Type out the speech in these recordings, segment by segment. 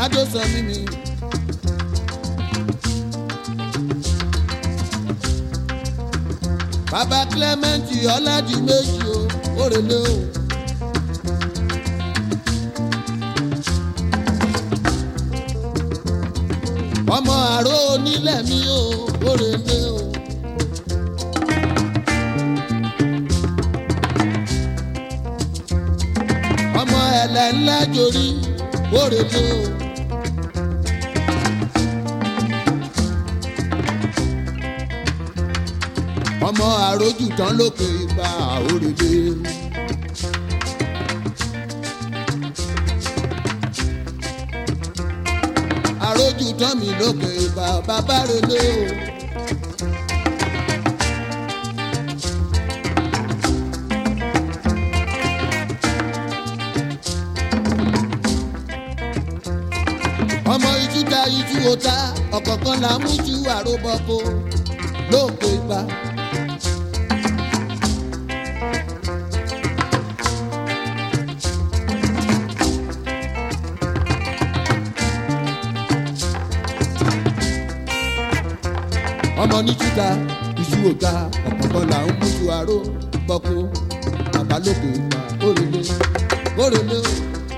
adósan mímí. bàbá clement ọ̀làdì méjì o òrèlè o. ọmọ àrò onílẹ̀ mi o òrèlè o. ọmọ ẹlẹ ńlá jorí òrèlè o. ọmọ àròjù tán lókè ipa òrèlè. àròjù tán mi lókè ipa bàbá relé o. ọmọ ijú da ijú ota ọ̀kọ̀ọ̀kan là ń mú ju àròbọ̀kọ lókè ipa. ọmọ ní júdà iṣu òga ọ̀pọ̀pọ̀ là ń mójú aró gbọ́kú bàbá lókè ìgbà òrèlé òrèlé o.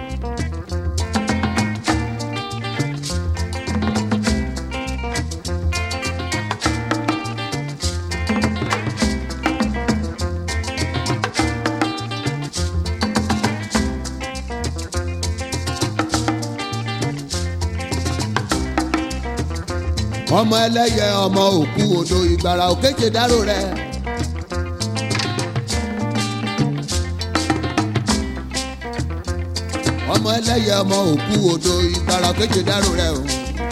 ọmọ ẹlẹ́yẹ ọmọ òkú odò ìgbàrà òkèjè dárò rẹ. ọmọ ẹlẹ́yẹ ọmọ òkú odò ìgbàrà òkèjè dárò rẹ o.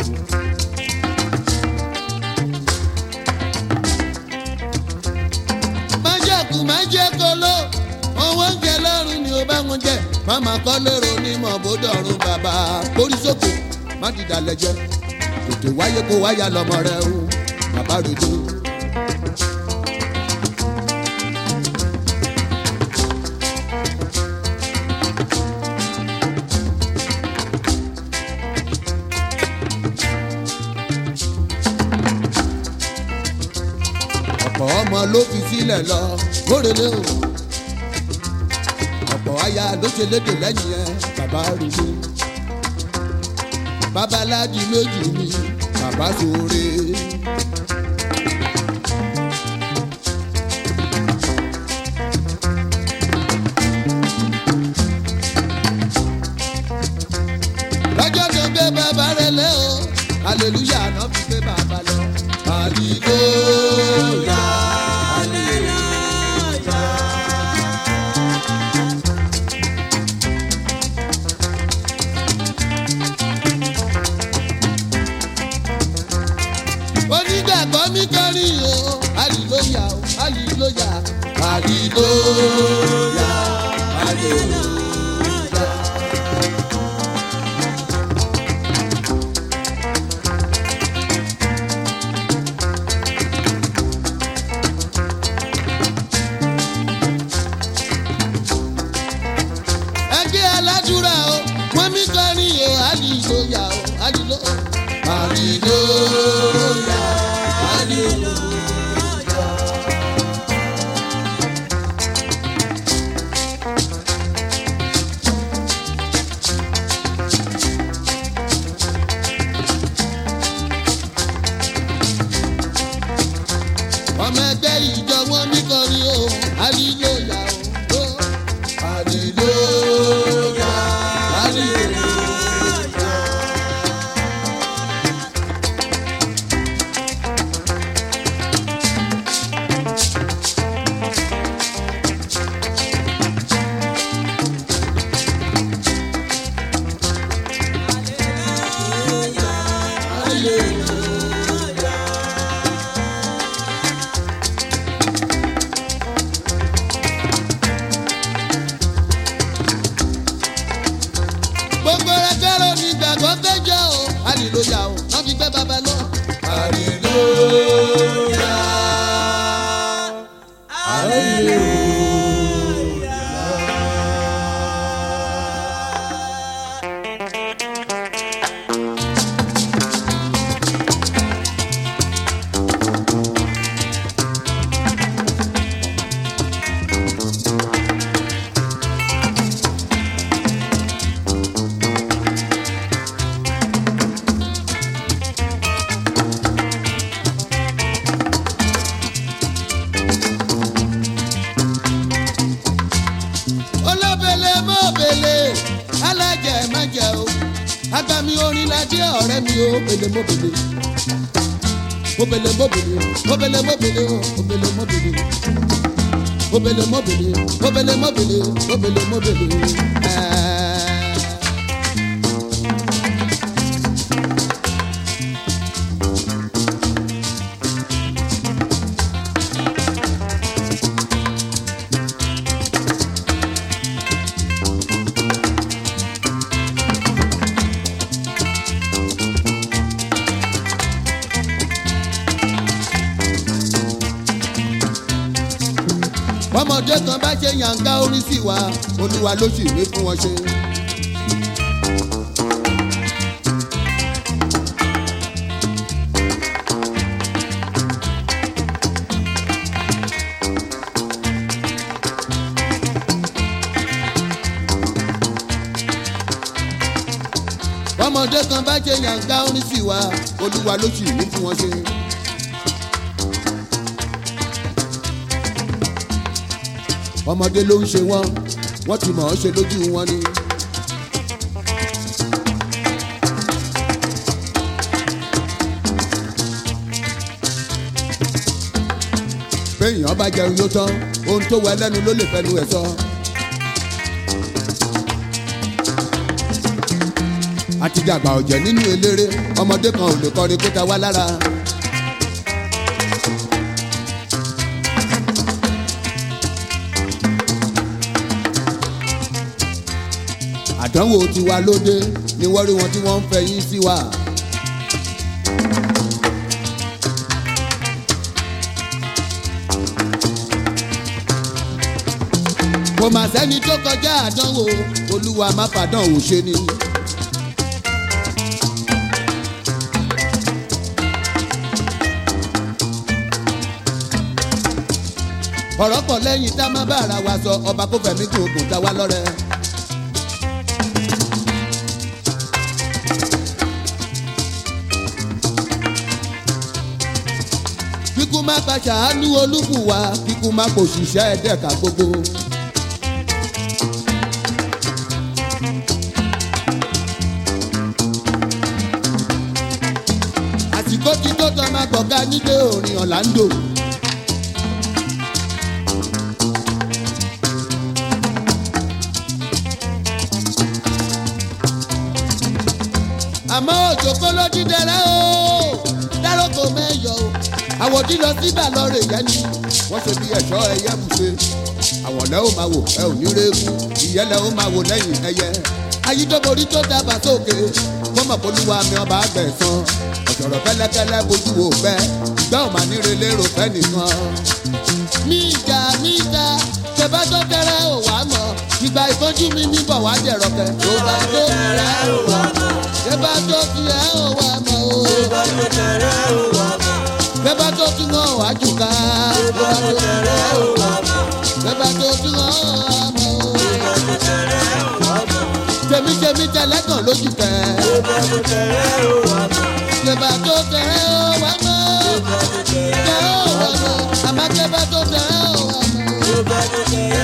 májèkú májèkóló owó ń jẹ lọ́rùn ni ó bá wọn jẹ màmá kọ́ lérò onímọ̀ bódọ̀rùn bàbá kórí sókè má dìdà lẹ́jẹ̀ tètè wáyé kó wáyà lọmọ rẹ o bàbá rojo. ọ̀pọ̀ ọmọ ló fi sílẹ̀ lọ kórèlé o ọ̀pọ̀ aya ló ṣe lédè lẹ́yìn ẹ bàbá rojo babaláji méjì ni bàbá sóore. lọ́jọ́ tó gbé bàbá rẹ̀ lẹ́ o hallelujah náà fi gbé bàbá lọ. hallelujah onígbàgbọ́ mi kọrin o hallelujah o hallelujah hallelujah hallelujah. ẹgbẹ́ aládùúrà o wọ́n mi kọrin o hallelujah o hallelujah hallelujah hallelujah. ọmọ ẹgbẹ́ ìjọ wọn mi kọrin o hallelujah o hallelujah hallelujah. gbogbo ẹgbẹ́rún ní gbàgbọ́ péjọ o hallelujah o wọ́n fi gbé bàbá lọ. hallelujah. agbami orin lajẹ ọ̀rẹ́ mi o obele mobele obele mobele obele mobele obele mobele obele mobele obele mobele obele mobele. ẹẹ. ọmọdé kan bá ṣe yànká orin sí wa olúwa ló sì ní fún wọn ṣe. ọmọdé kan bá ṣe yànká orin sí wa olúwa ló sì ní fún wọn ṣe. ọmọdé ló ń ṣe wọn wọn ti mọ̀ ọ́ ṣe lójú wọn ni. béèyàn bá jẹun yóò tán ohun tó wẹ lẹ́nu ló lè fẹnu ẹ̀ sọ. àti dàgbà ọ̀jẹ̀ nínú eléré ọmọdé kan ò lè kọrin kó ta wá lára. àdánwò tiwa lóde ni wọ́n rí wọn tí wọ́n ń fẹ̀yìn sí wa. kò mà sẹ́ni tó kọjá àdánwò olúwa má fàdánwò ṣe ni. ọ̀rọ̀ pọ̀ lẹ́yìn tá a má bá ara wa sọ ọba kó fẹ̀mí kò gùn tá wa lọ́rẹ́. kíkú má pa ṣàánú olúkúwa kíkú má kò ṣiṣẹ́ ẹ̀dẹ́ka gbogbo. àsìkò tí tó tọ́ máa gbọ̀gá nílé orin ọ̀làǹdò. àmọ́ òjò kó ló dídẹrẹ́ o dáròkò mẹ́yọ̀ o àwòdì lọ síbà lọ́rọ̀ ìyẹn ni wọ́n ṣe bí ẹ̀ṣọ́ ẹyẹ bùṣe àwọn lẹ́ ò máa wò ẹ ò ní rẹ́gùn ìyẹn lẹ́ ò máa wò lẹ́yìn ẹyẹ ayídọ́borí tó dábàá sókè fọmọ polúwa mi ọba àgbẹ̀sán ọ̀sọ̀rọ̀ kẹ́lẹ́kẹ́lẹ́ bójú wò fẹ́ ìgbà ò máa níre lérò fẹ́ nìkan. níjà níjà tẹ́bá tó tẹ́rẹ́ ò wá mọ̀ ìgbà ìfọ́jú mi níbọ̀ wá jẹ̀rọ̀ kẹ́. tó bá tó tẹ́rẹ́ ò wá mọ̀ tẹ́bá tó tiẹ̀ ò wá mọ̀ o. tẹ́bá tó tún wọn wá jù ká. tẹ́bá tó tẹ́rẹ́ ò wá mọ̀ tẹ́bá tó tún wọn wá mọ̀ o. tèmi tèmi tẹ̀lẹ́kàn lójú kẹ́. tẹ́bá tó tẹ́rẹ́ ò wá mọ̀ tẹ́rẹ́ ò wá mọ̀ àmọ́ tẹ́bá tó tẹ́rẹ́ ò wá mọ̀.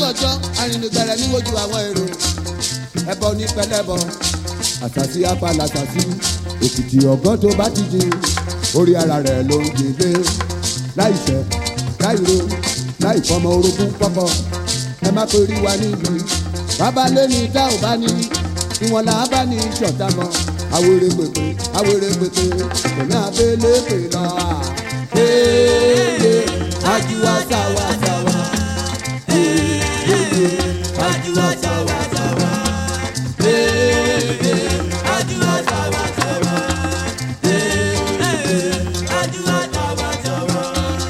ọjọ́ arìnrìngbẹ̀rẹ̀ níwójú àwọn èrò ẹbọ ní pẹlẹbọ àṣàṣì apàlà àṣàṣì òkìtì ọgọ́ tó bá ti di orí ara rẹ̀ ló ń gbèlé láìṣẹ́ láìro láìfọmọ orogún pọ́pọ́ ẹ má torí wa níbi bàbá lẹ́ni tá ò bá ní ìwọ̀n là á bá ní ṣọ̀tá mọ́ awere pèpè awere pèpè kò ní abẹ́lé pè lọ. Ee, ajuwa sawa sawa. Ee, ajuwa sawa sawa. Ee, ajuwa sawa sawa. Ee, ajuwa sawa sawa.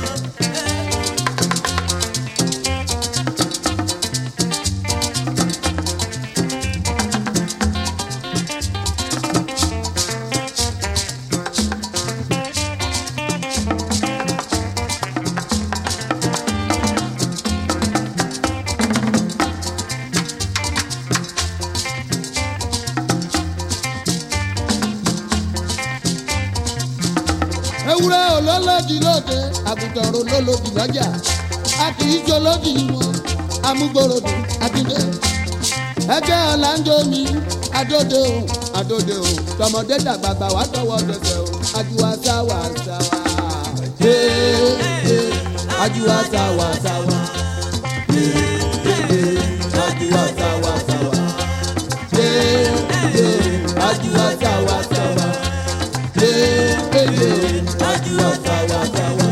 ewúrẹ́ olólòdì lóde àgùntàn olólòdì lọ́jà a kì í jolódì wọn amúgbòròdì àtìdé ẹgbẹ́ ọ̀làǹjọ́ mi adóde o adóde o tọmọdé dàgbàgbà wà tọwọ́ tẹsẹ̀ o ajuwa sáwà sáwà ee ee ajuwa sáwà sáwà ee ee ajuwa sáwà sáwà ee ee ajuwa sáwà sáwà ee ee ajuwa sáwà sáwà.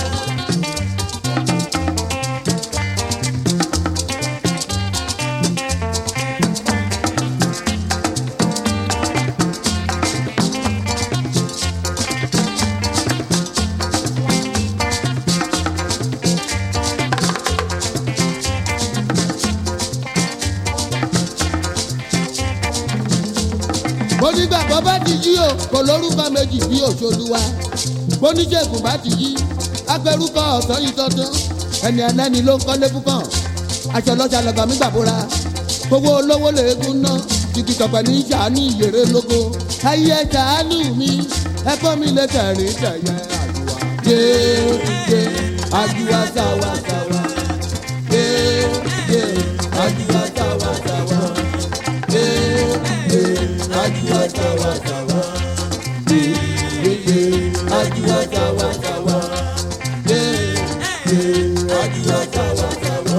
onígbàgbọ́ bá ti yí o kò lórúkọ méjì bí òṣòlùwà oníṣègùn bá ti yí agbẹrúkọ ọ̀sán yìí tọ́tún ẹni ẹlẹ́ni ló ń kọ́lé púpọ̀ aṣọ lọ́jà lọ́gàá mi gbàbúra gbogbo olówó lèégún ná jìgì tọ̀pẹ̀ ní sàánú ìyèrè lógo ayé sàánú mi ẹ̀kọ́ mi lè tẹ̀rín tẹ̀yẹ àjùwà yéé àjùwà sáwà sáwà yéé àjùwà sáwà sáwà yéé ajuwa sawa sawa yeye ajuwa sawa sawa yeye ajuwa sawa sawa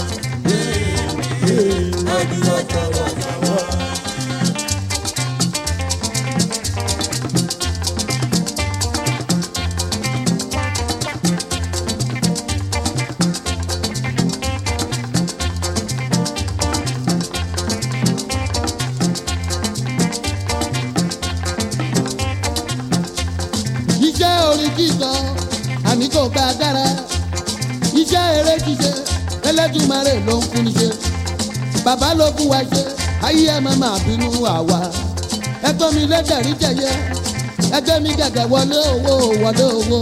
yeye ajuwa sawa sawa. iṣẹ́ orin kíkọ àmì kò gba agbára iṣẹ́ eré ṣíṣe ẹlẹ́dùnmarè ló ń fún níṣe bàbá ló fún wa ṣe ayé ẹ má máa bínú àwa ẹgbẹ́ mi lẹ́tẹ̀rí jẹ̀yẹ ẹgbẹ́ mi gẹ̀gẹ̀ wọlé owó wọlé owó.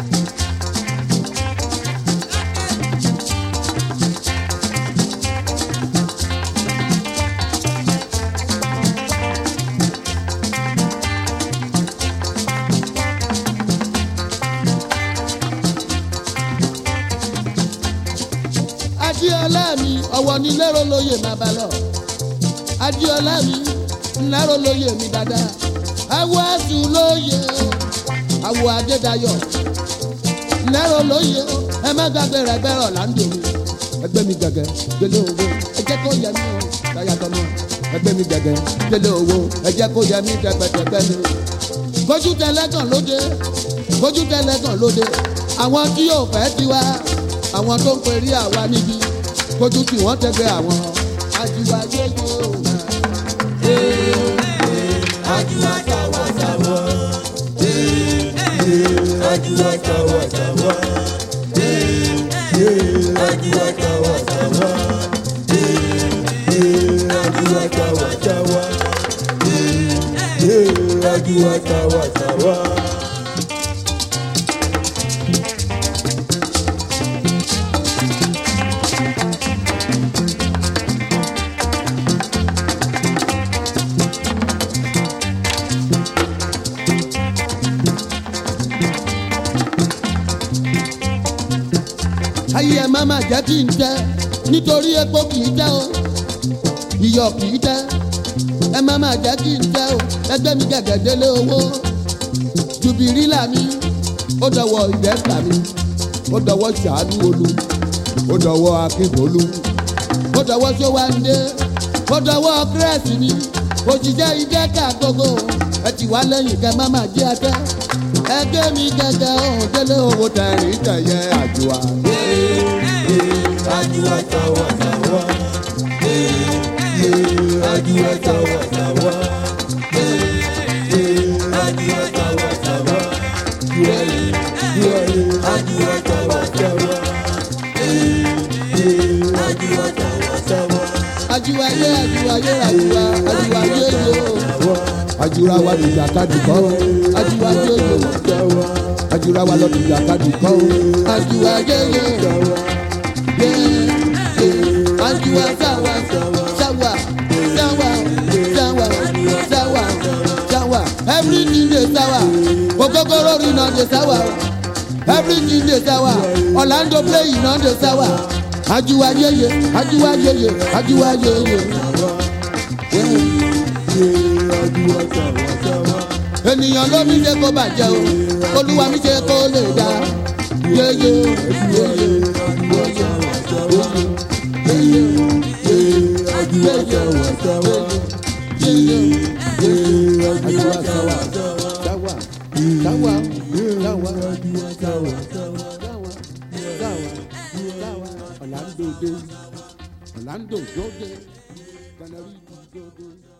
adiola mi ọwọ ní lérò lóye má bá lọ adiola mi lérò lóye mi dáadáa awo asu lóye awo adédayọ lérò lóye ẹ má gbàgbé rẹ gbẹrọ láńdò mi ẹgbẹ́ mi gẹ́gẹ́ délé owó ẹ jẹ́ kó yẹ mí o dáyàtọ̀ mọ́ ẹgbẹ́ mi gẹ́gẹ́ délé owó ẹ jẹ́ kó yẹ mí dẹ́gbẹ́dẹ́gbẹ́ mi kójú tẹlẹ́gàn lóde kójú tẹlẹ́gàn lóde àwọn tí yóò fẹ́ tiwa àwọn tó ń perí àwa níbi kójú tí wọ́n tẹ́gbẹ́ àwọn ajiwa yéyé o. ajiwa sáwà sáwà. ajiwa sáwà sáwà. ajiwa sáwà sáwà. ajiwa sáwà sáwà. ajiwa sáwà sáwà. ayé ẹ má má jẹ́ kí n tẹ́ nítorí epo kì í tẹ́ o iyọ̀ kì í tẹ́ ẹ má má jẹ́ kí n tẹ́ o ẹgbẹ́ mi gẹ̀gẹ́ délé owó jùbìrìlà mi ó dọwọ́ ìdẹ́sà mi ó dọwọ́ ṣàánú olú ó dọwọ́ akínbolú ó dọwọ́ sówáńdé ó dọwọ́ kírẹ́sì mi òṣìṣẹ́ ìdẹ́ka gbogbo ẹ ti wá lẹ́yìn kẹ má má jẹ́ ẹkẹ́ ẹgbẹ́ mi gẹ́gẹ́ ọ̀hún délé owó tẹ̀rín tẹ̀yẹ àjùwà. Ajua sawa sawa. Eh, eh, ajua sawa sawa. Eh, eh, ajua sawa sawa. Yeah, yeah, ajua sawa sawa. Eh, eh, ajua sawa sawa. àjùwà yé àjùwà yé àjùwà àjùwà yé yó. àjùrà wa lòdì àkàdì kọ́ àjùwà yé yó. àjùrà wa lòdì àkàdì kọ́ àjùwà yé yó. yé yé àjùwà sáwà sáwà sáwà sáwà sáwà sáwà everything dey sáwà okokoro rina dey sáwà everything dey sáwà orlando play iná dey sáwà àjùwà yéye àjùwà yéye àjùwà yéye. Ajua sawa sawa. ènìyàn ló mi ṣe kó bàjẹ́ o olúwa mi ṣe kó lè dá yéye yéye yéye Ajua sawa sawa. yéye Eh, àjùwà ajua sáwà sawa sawa. sáwà sáwà sáwà Ajua sawa sawa. sáwà sáwà sáwà ọ̀làǹdó dé ọ̀làǹdó dóde kanari dóde.